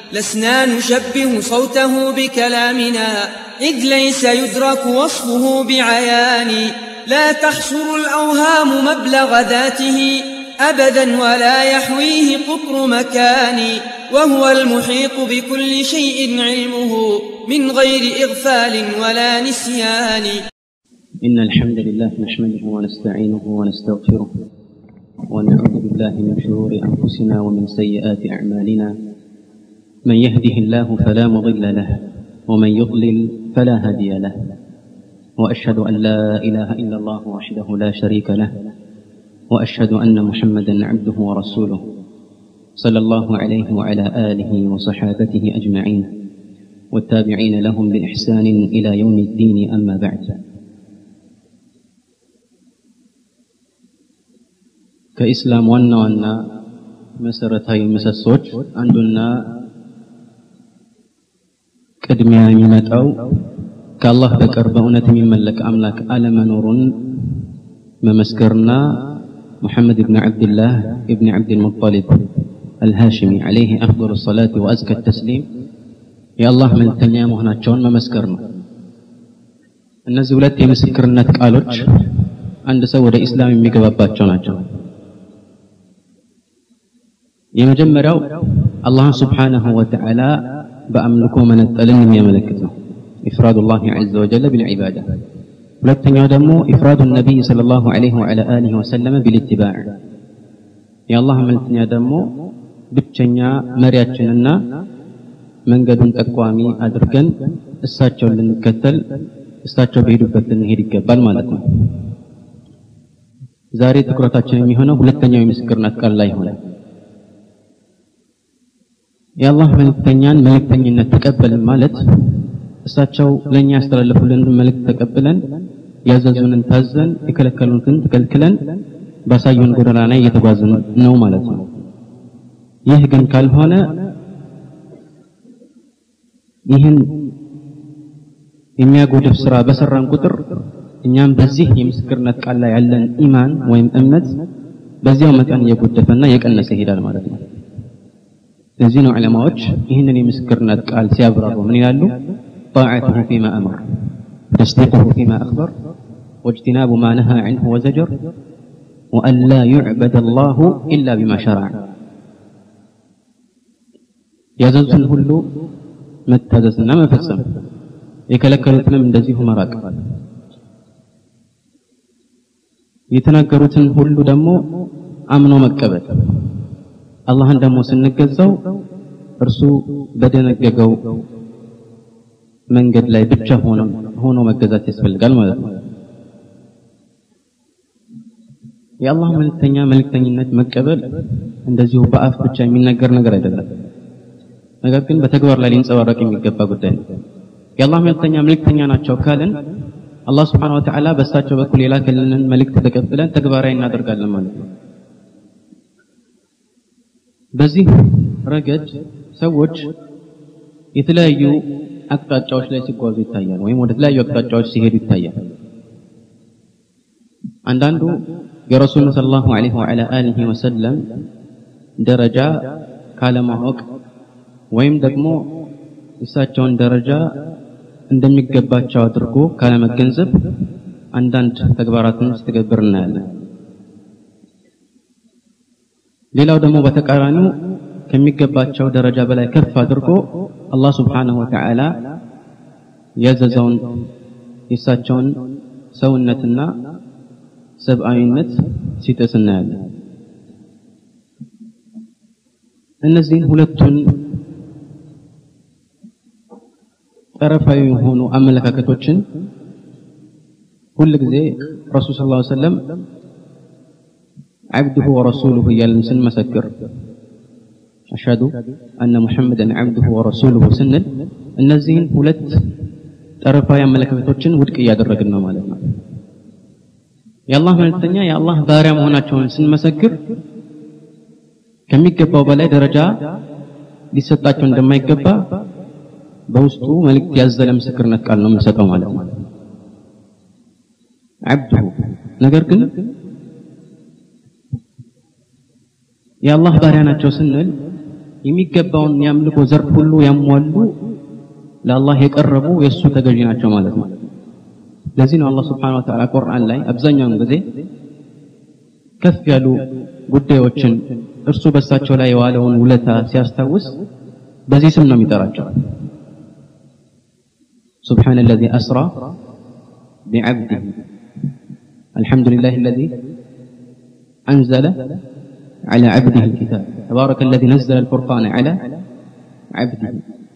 لسنا نشبه صوته بكلامنا إذ ليس يدرك وصفه بعيان لا تحصر الأوهام مبلغ ذاته أبدا ولا يحويه قطر مكان وهو المحيط بكل شيء علمه من غير إغفال ولا نسيان إن الحمد لله نحمده ونستعينه ونستغفره ونعوذ بالله من شرور أنفسنا ومن سيئات أعمالنا من يهده الله فلا مضل له ومن يضلل فلا هادي له وأشهد أن لا إله إلا الله وحده لا شريك له وأشهد أن محمدا عبده ورسوله صلى الله عليه وعلى آله وصحابته أجمعين والتابعين لهم بإحسان إلى يوم الدين أما بعد ከኢስላም ዋና ዋና መሰረታዊ ምሰሶች አንዱና ቅድሚያ የሚመጣው ከአላህ በቀር በእውነት የሚመለክ አምላክ አለመኖሩን መመስከርና ሙሐመድ ብን ዓብድላህ ብን ዓብድልሙጠሊብ አልሃሽሚ ዓለይህ አፍضل ሰላት ወአዝከ ተስሊም የአላህ መልእክተኛ መሆናቸውን መመስከር ነው እነዚህ ሁለት የምስክርነት ቃሎች አንድ ሰው ወደ ኢስላም የሚገባባቸው ናቸው የመጀመሪያው አላህን ስብሓንሁ ወተዓላ በአምልኮ መነጠልን የሚያመለክት ነው ኢፍራዱ ላህ ዐዘ ወጀለ ቢልዒባዳ ሁለተኛው ደግሞ ኢፍራዱ ነቢይ صلى الله عليه وعلى آله وسلم بالاتباع የአላህ መልክተኛ ደግሞ ብቸኛ መሪያችንና መንገዱን ጠቋሚ አድርገን እሳቸውን ልንከተል እሳቸው በሄዱበት ልንሄድ ይገባል ማለት ነው ዛሬ ትኩረታችን የሚሆነው ሁለተኛው የምስክርነት ቃል ላይ ይሆናል የአላህ መልእክተኛን መልእክተኝነት ተቀበልን ማለት እሳቸው ለእኛ ያስተላለፉልን መልእክት ተቀብለን ያዘዙንን ታዘን የከለከሉትን ተከልክለን ባሳዩን ጎዳና ላይ እየተጓዝን ነው ማለት ነው ይህ ግን ካልሆነ ይህን የሚያጎድፍ ስራ በሰራን ቁጥር እኛም በዚህ የምስክርነት ቃል ላይ ያለን ኢማን ወይም እምነት በዚያው መጠን እየጎደፈና እየቀነሰ ይሄዳል ማለት ነው ለዚህ ነው ዑለማዎች ይህንን የምስክርነት ቃል ሲያብራሩ ምን ይላሉ طاعته فيما أمر تصديقه فيما أخبر واجتناب ما نهى عنه وزجر وأن لا يعبد الله إلا بما شرع ያዘዙን ሁሉ መታዘዝና መፈጸም የከለከሉትንም እንደዚሁ መራቅ የተናገሩትን ሁሉ ደግሞ አምኖ መቀበል አላህን ደግሞ ስንገዛው እርሱ በደነገገው መንገድ ላይ ብቻ ሆኖ ሆኖ መገዛት ያስፈልጋል ማለት ነው የአላህ መልእክተኛ መልእክተኝነት መቀበል እንደዚሁ በአፍ ብቻ የሚነገር ነገር አይደለም ነገር ግን በተግባር ላይ ሊንጸባረቅ የሚገባ ጉዳይ ነው የአላህ መልእክተኛ መልእክተኛ ናቸው ካልን አላህ ስብሓን ወተዓላ በእሳቸው በኩል የላከልንን መልእክት ተቀብለን ተግባራዊ እናደርጋለን ማለት ነው በዚህ ረገድ ሰዎች የተለያዩ አቅጣጫዎች ላይ ሲጓዙ ይታያል ወይም ወደ ተለያዩ አቅጣጫዎች ሲሄዱ ይታያል አንዳንዱ የረሱልን ስለ ላሁ ለ ወላ አሊህ ወሰለም ደረጃ ካለማወቅ ወይም ደግሞ እሳቸውን ደረጃ እንደሚገባቸው አድርጎ ካለመገንዘብ አንዳንድ ተግባራትን ሲተገብር እናያለን ሌላው ደግሞ በተቃራኒው ከሚገባቸው ደረጃ በላይ ከፍ አድርጎ አላህ ስብሓንሁ ወተዓላ ያዘዘውን የእሳቸውን ሰውነትና ሰብአዊነት ሲጥስ እናያለን እነዚህን ሁለቱን ጠረፋዊ የሆኑ አመለካከቶችን ሁል ጊዜ ረሱል ስ ላ ሰለም عبده ورسوله እያልን ስንመሰክር አሽሀዱ አነ ሙሐመድን ዓብዱሁ ወረሱሉሁ ስንል እነዚህን ሁለት ጠረፋዊ አመለካከቶችን ውድቅ እያደረግን ነው ማለት ነው የአላህ መልእክተኛ የአላህ ባሪያ መሆናቸውን ስንመሰክር ከሚገባው በላይ ደረጃ ሊሰጣቸው እንደማይገባ በውስጡ መልእክት ያዘለ ምስክርነት ቃል ነው የምንሰጠው ማለት ነው ዓብዱሁ ነገር ግን የአላህ ባሪያ ናቸው ስንል የሚገባውን የአምልኮ ዘርፍ ሁሉ ያሟሉ ለአላህ የቀረቡ የእሱ ተገዢ ናቸው ማለት ነው። ለዚህ ነው አላህ ስብሓነሁ ወተዓላ ቁርአን ላይ አብዛኛውን ጊዜ ከፍ ያሉ ጉዳዮችን እርሱ በሳቸው ላይ የዋለውን ውለታ ሲያስታውስ በዚህ ስም ነው የሚጠራቸው። سبحان الذي أسرى بعبده الحمد لله الذي أنزل على عبده الكتاب تبارك الذي نزل الفرقان على عبده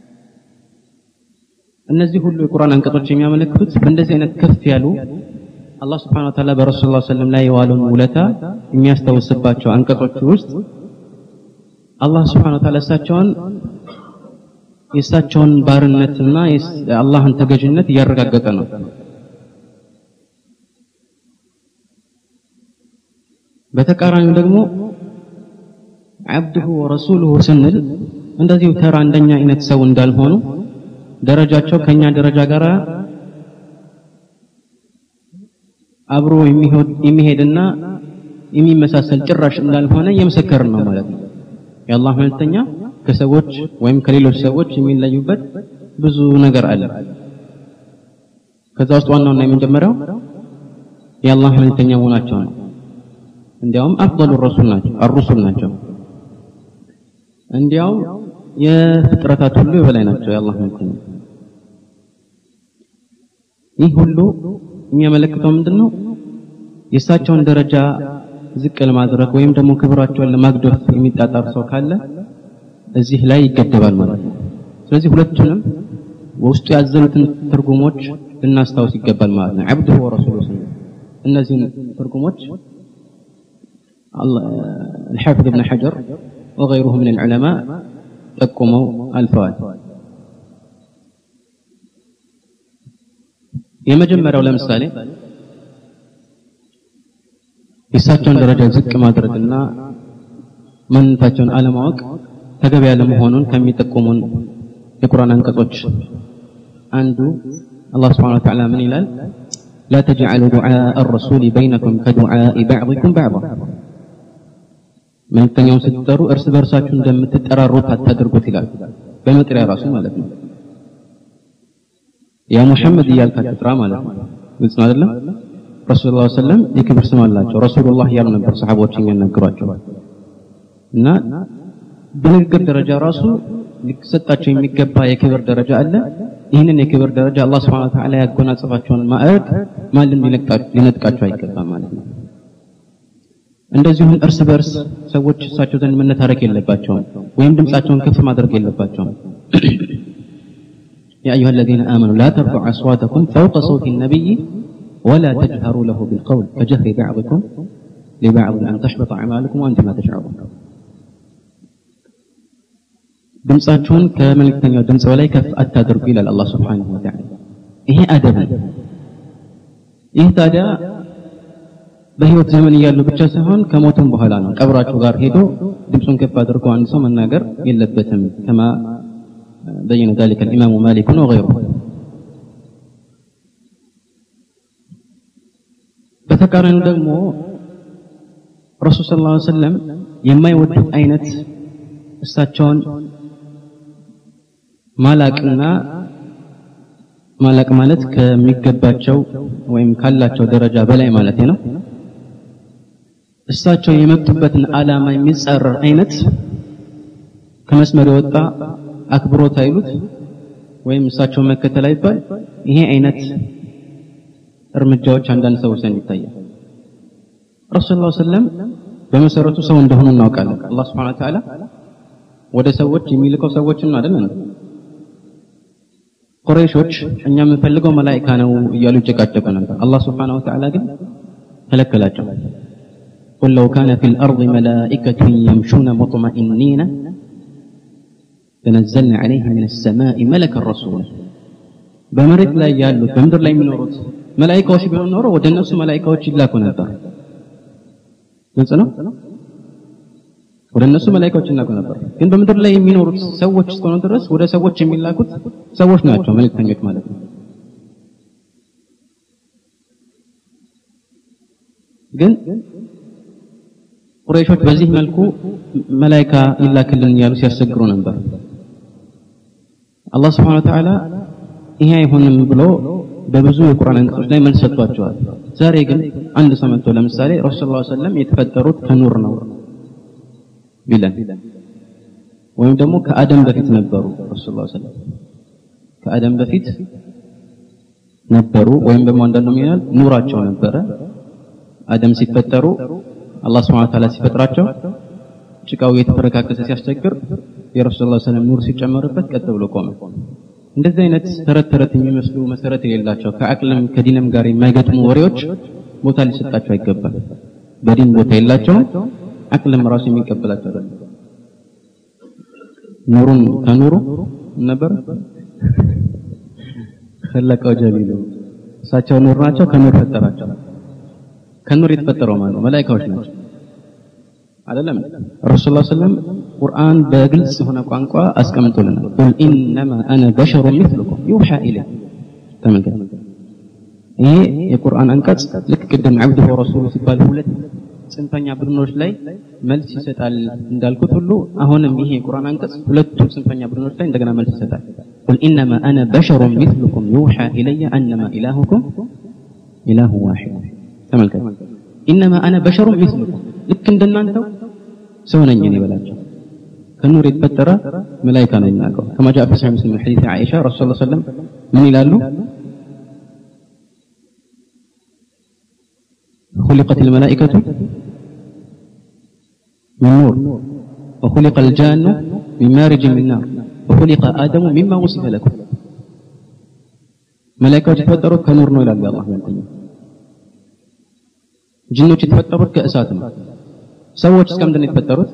እነዚህ ሁሉ የቁርአን አንቀጾች የሚያመለክቱት በእንደዚህ አይነት ከፍ ያሉ አላህ ስብሐነ ወተዓላ በረሱል ላ ሰለም ላይ የዋለውን ውለታ የሚያስታውስባቸው አንቀጾች ውስጥ አላህ ስብሐነ ወተዓላ እሳቸውን የእሳቸውን ባርነትና የአላህን ተገዥነት እያረጋገጠ ነው። በተቃራኒው ደግሞ አብዱሁ ወረሱሉሁ ስንል እንደዚሁ ተራ እንደኛ አይነት ሰው እንዳልሆኑ ደረጃቸው ከኛ ደረጃ ጋር አብሮ የሚሄድና የሚመሳሰል ጭራሽ እንዳልሆነ እየመሰከርን ነው ማለት ነው። የአላህ መልእክተኛ ከሰዎች ወይም ከሌሎች ሰዎች የሚለዩበት ብዙ ነገር አለ። ከዛ ውስጥ ዋናውና የመጀመሪያው የአላህ መልእክተኛ መሆናቸው ነው። እንዲያውም አፍضل ረሱል ናቸው አሩሱል ናቸው። እንዲያውም የፍጥረታት ሁሉ የበላይ ናቸው የአላህ መልእክተኛ። ይህ ሁሉ የሚያመለክተው ምንድን ነው? የእሳቸውን ደረጃ ዝቅ ለማድረግ ወይም ደግሞ ክብራቸውን ለማግደፍ የሚጣጣር ሰው ካለ እዚህ ላይ ይገደባል ማለት ነው። ስለዚህ ሁለቱንም ውስጡ ያዘሉትን ትርጉሞች ልናስታውስ ይገባል ማለት ነው። አብዱሁ ወረሱሉ ስንል እነዚህን ትርጉሞች الحافظ ابن حجر وغيره من العلماء ጠቁመው አልፈዋል። የመጀመሪያው ለምሳሌ የእሳቸውን ደረጃ ዝቅ ማድረግና ማንነታቸውን አለማወቅ ተገቢ ያለመሆኑን ከሚጠቁሙን የቁርአን አንቀጾች አንዱ አላህ ስብሐነሁ ወተዓላ ምን ይላል? ላ ተጅዐሉ ዱዓአ አረሱሊ በይነኩም ከዱዓኢ በዕዲኩም በዕዳ መልእክተኛውን ስትጠሩ እርስ በእርሳችሁ እንደምትጠራሩት አታድርጉት ይላል። በመጥሪያ ራሱ ማለት ነው። ያ ሙሐመድ እያልክ አትጥራ ማለት ነው። ግልጽ ነው አይደለም? ረሱል ላ ሰለም የክብር ስም አላቸው። ረሱሉላህ እያሉ ነበር ሰሓቦች የሚያናግሯቸው እና በንግግር ደረጃ ራሱ ሊሰጣቸው የሚገባ የክብር ደረጃ አለ። ይህንን የክብር ደረጃ አላህ ስብሐነ ወተዓላ ያጎናጸፋቸውን ማዕረግ ማንም ሊነጥቃቸው አይገባም ማለት ነው። እንደዚሁም እርስ በርስ ሰዎች እሳቸው ዘንድ መነታረክ የለባቸውም ወይም ድምፃቸውን ከፍ ማድረግ የለባቸውም። يا أيها الذين آمنوا لا ترفعوا أصواتكم فوق صوت النبي ولا تجهروا له بالقول كجهر بعضكم لبعض أن تحبط أعمالكم وأنتم لا تشعرون ድምፃችሁን ከመልእክተኛው ድምፅ በላይ ከፍ አታድርጉ ይላል አላህ ስብሓንሁ ወተዓላ። ይሄ አደብ ነው። ይህ ታዲያ በህይወት ዘመን እያሉ ብቻ ሳይሆን ከሞቱም በኋላ ነው። ቀብራቸው ጋር ሄዶ ድምፁን ከፍ አድርጎ አንድ ሰው መናገር የለበትም። ከማ በየነ ذلك الإمام مالك وغيره በተቃራኒው ደግሞ ረሱል ሰለላሁ ዐለይሂ ወሰለም የማይወዱት አይነት እሳቸውን ማላቅና ማላቅ ማለት ከሚገባቸው ወይም ካላቸው ደረጃ በላይ ማለት ነው። እሳቸው የመጡበትን ዓላማ የሚጻረር አይነት ከመስመር የወጣ አክብሮት አይሉት ወይም እሳቸውን መከተል አይባል። ይሄ አይነት እርምጃዎች አንዳንድ ሰዎች ዘንድ ይታያል። ረሱል ላ ሰለም በመሰረቱ ሰው እንደሆኑ እናውቃለን። አላህ ስብሐነ ወተዓላ ወደ ሰዎች የሚልከው ሰዎችን አይደል እንዴ? ቁረይሾች እኛ የምንፈልገው መላኢካ ነው እያሉ ይጨቃጨቁ ነበር። አላህ ስብሐነ ወተዓላ ግን ከለከላቸው። قل لو كان في الأرض ملائكة يمشون مطمئنين لنزلنا عليهم من السماء ملكا رسولا በመሬት ላይ ያሉት በምድር ላይ የሚኖሩት መላኢካዎች ቢሆን ኖሮ ወደ እነሱ መላኢካዎች ይላኩ ነበር። ግልጽ ነው። ወደ እነሱ መላኢካዎች ይላኩ ነበር። ግን በምድር ላይ የሚኖሩት ሰዎች እስከሆኑ ድረስ ወደ ሰዎች የሚላኩት ሰዎች ናቸው፣ መልእክተኞች ማለት ነው። ግን ቁረይሾች በዚህ መልኩ መላይካ ይላክልን እያሉ ሲያስቸግሩ ነበር። አላህ ስብሐነ ወተዓላ ይሄ አይሆንም ብሎ በብዙ የቁርአን አንቀጾች ላይ መልስ ሰጥቷቸዋል። ዛሬ ግን አንድ ሰው መጥቶ ለምሳሌ ረሱል ሰለላሁ ዐለይሂ ወሰለም የተፈጠሩት ከኑር ነው ቢለን ወይም ደግሞ ከአደም በፊት ነበሩ ረሱል ሰለላሁ ዐለይሂ ወሰለም ከአደም በፊት ነበሩ ወይም ደግሞ አንዳንዱ ይላል ኑራቸው ነበረ። አደም ሲፈጠሩ አላህ Subhanahu Wa Ta'ala ሲፈጥራቸው ጭቃው የተፈረካከሰ ሲያስቸግር የረሱል ሰለላሁ ዐለይሂ ወሰለም ኑር ሲጨመርበት ቀጥ ብሎ ቆመ። እንደዚህ አይነት ተረት ተረት የሚመስሉ መሰረት የሌላቸው ከአቅልም ከዲንም ጋር የማይገጥሙ ወሬዎች ቦታ ሊሰጣቸው አይገባል። በዲን ቦታ የላቸውም። አቅልም ራሱ የሚቀበላቸው አይደለም። ኑሩን ከኑሩ ነበር خلقው ጀሊሉ እሳቸው ኑር ናቸው። ከኑር ፈጠራቸው። ከኑር የተፈጠረው ማን ነው? መላእክቶች ናቸው። አይደለም ረሱል ሰለላሁ ዐለይሂ ወሰለም ቁርአን በግልጽ የሆነ ቋንቋ አስቀምጦልናል። ቁል ኢነማ አነ በሸሩ ሚስሉኩም ዩሃ ኢለይ ተመልከት። ይሄ የቁርአን አንቀጽ ልክ ቅድም አብዱ ወረሱሉ ሲባል ሁለት ጽንፈኛ ቡድኖች ላይ መልስ ይሰጣል እንዳልኩት ሁሉ አሁንም ይሄ የቁርአን አንቀጽ ሁለቱ ጽንፈኛ ቡድኖች ላይ እንደገና መልስ ይሰጣል። ቁል ኢነማ አነ በሸሩ ሚስሉኩም ዩሃ ኢለየ አነማ ኢላሁኩም ኢላሁ ዋሂድ ተመልከት። ኢነማ አነ በሸሩ ሚስሉኩም ልክ እንደናንተው ሰው ነኝ እኔ በላቸው። ከኑር የተፈጠረ መላኢካ ነው የሚናቀው። ከማ ጃአ ፊ ሰሒህ ሙስሊም ሐዲስ ዓኢሻ ረሱል ሰለላሁ ዐለይሂ ወሰለም ምን ይላሉ? خلقت الملائكة من نور وخلق الجان من مارج من نار وخلق آدم مما وصف لكم ملائكة የተፈጠሩት ከኑር ነው ይላሉ አላህ መልእክተኛ ጅኖች የተፈጠሩት ከእሳት ነው። ሰዎች እስከምንድን ነው የተፈጠሩት?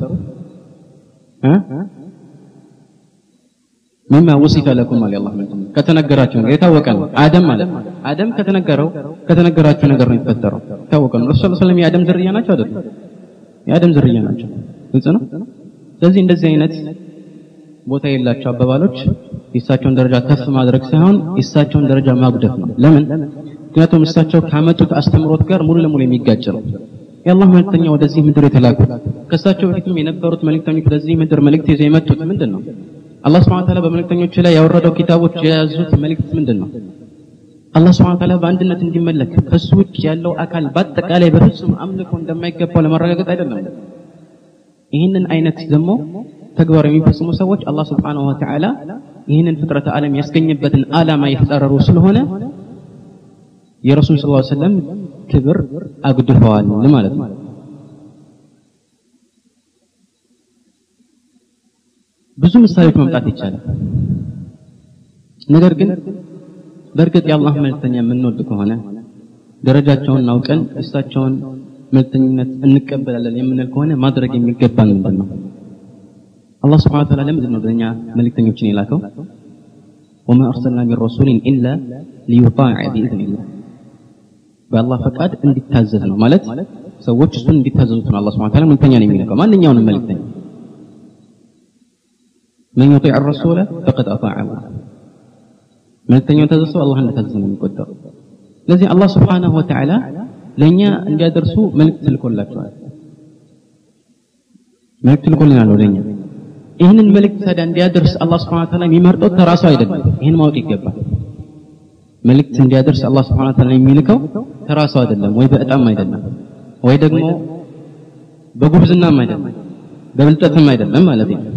ሚማ ወሲፈ ለኩም አለ አላህ መልእክተኛ ከተነገራቸው ነገር የታወቀ ነው። አደም ማለት ነው። አደም ከተነገረው ከተነገራቸው ነገር ነው የተፈጠረው የታወቀ ነው። ረሱል ሰለላሁ ዐለይሂ የአደም ዝርያ ናቸው አይደለም? የአደም ዝርያ ናቸው። ግልጽ ነው። ስለዚህ እንደዚህ አይነት ቦታ የሌላቸው አባባሎች የእሳቸውን ደረጃ ከፍ ማድረግ ሳይሆን የእሳቸውን ደረጃ ማጉደፍ ነው። ለምን? ምክንያቱም እሳቸው ካመጡት አስተምሮት ጋር ሙሉ ለሙሉ የሚጋጭ ነው። የአላህ መልእክተኛ ወደዚህ ምድር የተላኩት ከእሳቸው በፊትም የነበሩት መልእክተኞች ወደዚህ ምድር መልእክት ይዘው የመጡት ምንድን ነው? አላህ Subhanahu Wa Ta'ala በመልእክተኞች ላይ ያወረደው ኪታቦች የያዙት መልእክት ምንድን ነው? አላህ Subhanahu Wa Ta'ala በአንድነት እንዲመለክ ከሱ ውጭ ያለው አካል በአጠቃላይ በፍጹም አምልኮ እንደማይገባው ለማረጋገጥ አይደለም። ይህንን አይነት ደግሞ ተግባር የሚፈጽሙ ሰዎች አላህ Subhanahu Wa Ta'ala ይህንን ፍጥረተ ዓለም ያስገኘበትን ዓላማ የተጻረሩ ስለሆነ የረሱል ሰለላሁ ዐለይሂ ወሰለም ክብር አጉድፈዋል ማለት ነው። ብዙ ምሳሌዎች መምጣት ይቻላል። ነገር ግን በእርግጥ የአላህ መልእክተኛ የምንወድ ከሆነ ደረጃቸውን አውቀን እሳቸውን መልእክተኝነት እንቀበላለን የምንል ከሆነ ማድረግ የሚገባን ምንድን ነው? አላህ ስብሐነ ወተዓላ ለምንድን ነው ለእኛ መልእክተኞችን የላከው? ወማ አርሰልና ሚን ረሱሊን ኢላ ሊዩጣዕ ቢኢዝኒላህ በአላህ ፈቃድ እንዲታዘዝ ነው ማለት ሰዎች እሱን እንዲታዘዙት ነው አላህ ስብሐነ ወተዓላ መልእክተኛ ነው የሚልከው ማንኛውንም መልእክተኛ መን ዩጢዕ ረሱለ ፈቀድ አጣዕ አላህ መልእክተኛውን ታዘዝ ሰው አላህ እንደታዘዘ ነው የሚቆጠረው ስለዚህ አላህ ስብሐነሁ ወተዓላ ለእኛ እንዲያደርሱ መልእክት ልኮላቸዋል መልእክት ልኮልናል ወደኛ ይህንን መልእክት ታዲያ እንዲያደርስ አላህ ስብሐነሁ ወተዓላ የሚመርጠው ተራሱ አይደለም ይህን ማወቅ ይገባል መልእክት እንዲያደርስ አላህ ስብሐነሁ ወተዓላ የሚልከው ተራሱ አይደለም ወይ በእጣም አይደለም ወይ ደግሞ በጉብዝናም አይደለም በብልጠትም አይደለም ማለት ነው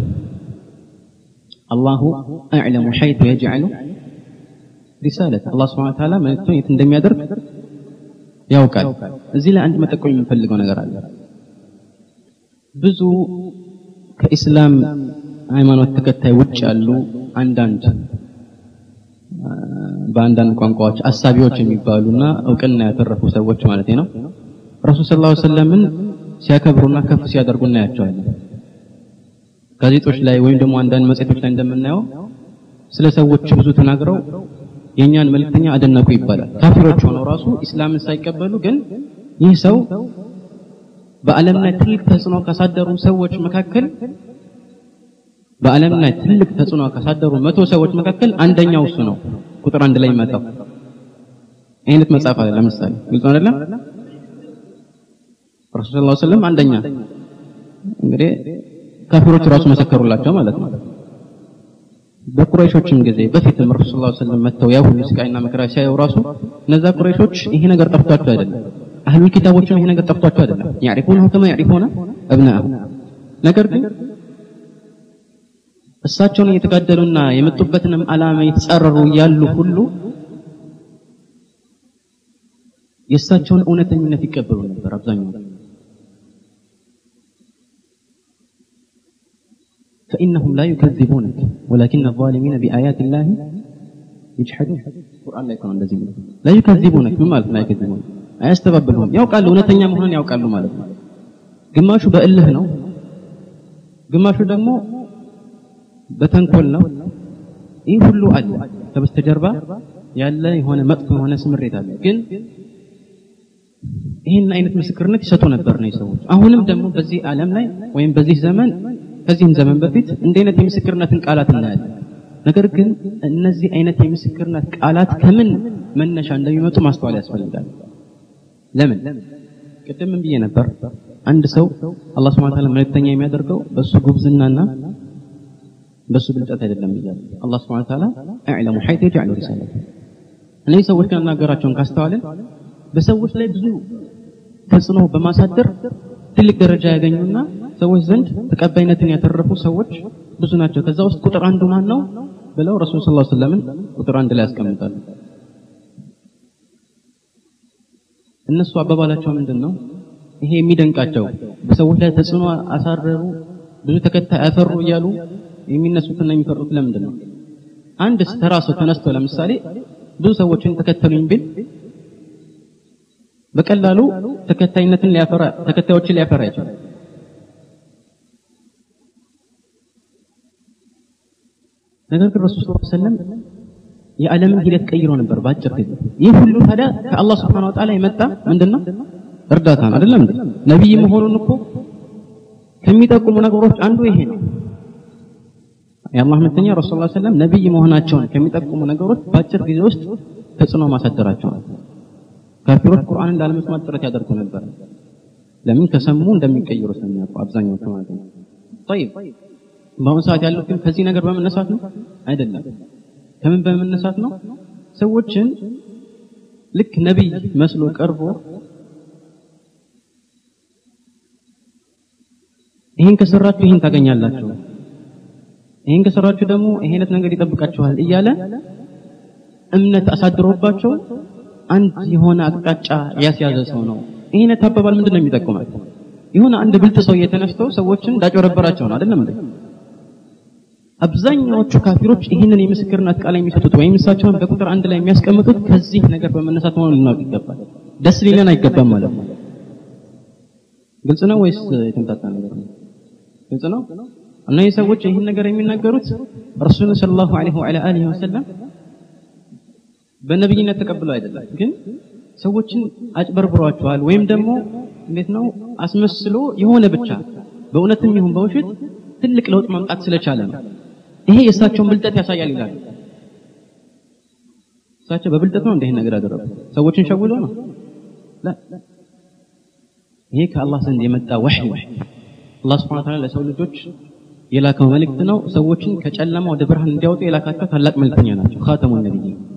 አላሁ አዕለሙ ሐይቱ የጅዐሉ ሪሳለት አላህ ስብሐነሁ ወተዓላ መልእክቱን የት እንደሚያደርግ ያውቃል እዚህ ላይ አንድ መጠቆም የምንፈልገው ነገር አለ ብዙ ከኢስላም ሃይማኖት ተከታይ ውጭ ያሉ አንዳንድ በአንዳንድ ቋንቋዎች አሳቢዎች የሚባሉና እውቅና ያተረፉ ሰዎች ማለት ነው ረሱል ሰለላሁ ዐለይሂ ወሰለምን ሲያከብሩና ከፍ ሲያደርጉ እናያቸዋለን ጋዜጦች ላይ ወይም ደግሞ አንዳንድ መጽሔቶች ላይ እንደምናየው ስለ ሰዎች ብዙ ተናግረው የእኛን መልእክተኛ አደነቁ ይባላል ካፊሮች ሆነው ራሱ ኢስላምን ሳይቀበሉ ግን ይህ ሰው በዓለም ላይ ትልቅ ተጽዕኖ ካሳደሩ ሰዎች መካከል በዓለም ላይ ትልቅ ተጽዕኖ ካሳደሩ መቶ ሰዎች መካከል አንደኛው እሱ ነው ቁጥር አንድ ላይ ይመጣው አይነት መጽሐፍ አለ ለምሳሌ ግልጽ አይደለም ረሱል ሰለላሁ ዐለይሂ ወሰለም አንደኛ እንግዲህ ካፊሮች ራሱ መሰከሩላቸው ማለት ነው። በቁረይሾችም ጊዜ በፊትም ረሱል ሰለላሁ ዐለይሂ ወሰለም መጥተው ያ ሁሉ ስቃይና መከራ ሲያዩ ራሱ እነዛ ቁረይሾች ይሄ ነገር ጠፍቷቸው አይደለም። አህሉ ኪታቦችም ይሄ ነገር ጠፍቷቸው አይደለም። ያዕሪፉነሁ ከማ ያዕሪፉነ አብናአሁ ነገር ግን እሳቸውን እየተጋደሉና የመጡበትንም ዓላማ የተጻረሩ ያሉ ሁሉ የእሳቸውን እውነተኝነት ይቀበሉ ነበር አብዛኛው فإنهم لا يكذبونك ولكن الظالمين بآيات الله يجحدون القرآن لا يكون እንደዚህ لا يكذبونك ምን ማለት ነው አይከذبون አያስተባብሉም ያውቃሉ እውነተኛ መሆኑን ያውቃሉ ማለት ነው ግማሹ በእልህ ነው ግማሹ ደግሞ በተንኮል ነው ይህ ሁሉ አለ ከበስተጀርባ ያለ የሆነ መጥፎ የሆነ ስምሬት አለ ግን ይህን አይነት ምስክርነት ይሰጡ ነበር ነው ሰዎች አሁንም ደግሞ በዚህ ዓለም ላይ ወይም በዚህ ዘመን ከዚህም ዘመን በፊት እንዲህ አይነት የምስክርነትን ቃላት እናያለን ነገር ግን እነዚህ አይነት የምስክርነት ቃላት ከምን መነሻ እንደሚመጡ ማስተዋል ያስፈልጋል ለምን ቅድም ብዬ ነበር አንድ ሰው አላህ Subhanahu Ta'ala መልእክተኛ የሚያደርገው በሱ ጉብዝናና በሱ ብልጠት አይደለም ይላል አላህ Subhanahu Ta'ala አዕለሙ ሐይተ ይጀዕሉ ሪሳለተ እነዚህ ሰዎች ከናገራቸውን ካስተዋልን በሰዎች ላይ ብዙ ተጽዕኖ በማሳደር ትልቅ ደረጃ ያገኙና ሰዎች ዘንድ ተቀባይነትን ያተረፉ ሰዎች ብዙ ናቸው ከዛ ውስጥ ቁጥር አንዱ ማን ነው ብለው ረሱል ሰለላሁ ዐለይሂ ወሰለም ቁጥር አንድ ላይ ያስቀምጣሉ እነሱ አባባላቸው ምንድን ነው ይሄ የሚደንቃቸው በሰዎች ላይ ተጽዕኖ አሳረሩ ብዙ ተከታይ አፈሩ እያሉ የሚነሱትና የሚፈሩት ለምንድን ነው አንድ ተራ ሰው ተነስቶ ለምሳሌ ብዙ ሰዎችን ተከተሉኝ ቢል በቀላሉ ተከታይነትን ሊያፈራ ተከታዮችን ሊያፈራ ይችላል ነገር ግን ረሱል ሰለላሁ ዐለይሂ ወሰለም የዓለምን ሂደት ቀይሮ ነበር በአጭር ጊዜ ይህ ሁሉ ታዲያ ከአላህ Subhanahu Wa Ta'ala የመጣ ምንድነው እርዳታ ነው አይደለም እንዴ ነብይ መሆኑን እኮ ከሚጠቁሙ ነገሮች አንዱ ይሄ ነው የአላህ መልእክተኛ ረሱል ሰለላሁ ዐለይሂ ወሰለም ነብይ መሆናቸውን ከሚጠቁሙ ነገሮች በአጭር ጊዜ ውስጥ ተጽዕኖ ማሳደራቸው ነው ካፊሮች ቁርአንን ላለመስማት ጥረት ያደርጉ ነበር ለምን ከሰሙ እንደሚቀይሩ ስለሚያውቁ አብዛኛዎቹ ማለት ነው طيب በአሁኑ ሰዓት ያለው ግን ከዚህ ነገር በመነሳት ነው አይደለም ከምን በመነሳት ነው ሰዎችን ልክ ነቢይ መስሎ ቀርቦ ይህን ከሰራችሁ ይህን ታገኛላችሁ ይህን ከሰራችሁ ደግሞ ይሄ አይነት ነገር ይጠብቃችኋል እያለ እምነት አሳድሮባቸው አንድ የሆነ አቅጣጫ ያስያዘ ሰው ነው ይሄ አይነት አባባል ምንድን ነው የሚጠቁማል የሆነ አንድ ብልጥ ሰው የተነስተው ሰዎችን እንዳጭበረበራቸው ነው አይደለም እንዴ አብዛኛዎቹ ካፊሮች ይህንን የምስክርነት ቃል የሚሰጡት ወይም እሳቸውን በቁጥር አንድ ላይ የሚያስቀምጡት ከዚህ ነገር በመነሳት መሆኑን ልናውቅ ይገባል ደስ ሊለን አይገባም ማለት ነው ግልጽ ነው ወይስ የተምታታ ነገር ነው ግልጽ ነው እነዚህ ሰዎች ይህን ነገር የሚናገሩት ረሱልን ሰለላሁ ዐለይሂ ወዐላ አሊሂ ወሰለም በነብይነት ተቀብለው አይደለም ግን ሰዎችን አጭበርብሯቸዋል ወይም ደግሞ እንዴት ነው አስመስሎ የሆነ ብቻ በእውነትም ይሁን በውሸት ትልቅ ለውጥ ማምጣት ስለቻለ ነው ይሄ የእሳቸውን ብልጠት ያሳያል ይላል እሳቸው በብልጠት ነው እንዲህ ነገር ያደረጉ ሰዎችን ሸውሎ ነው ይሄ ከአላህ ዘንድ የመጣ ወህይ አላህ Subhanahu Ta'ala ለሰው ልጆች የላከው መልእክት ነው ሰዎችን ከጨለማ ወደ ብርሃን እንዲያወጡ የላካቸው ታላቅ መልእክተኛ ናቸው ኻተሙን ነብይ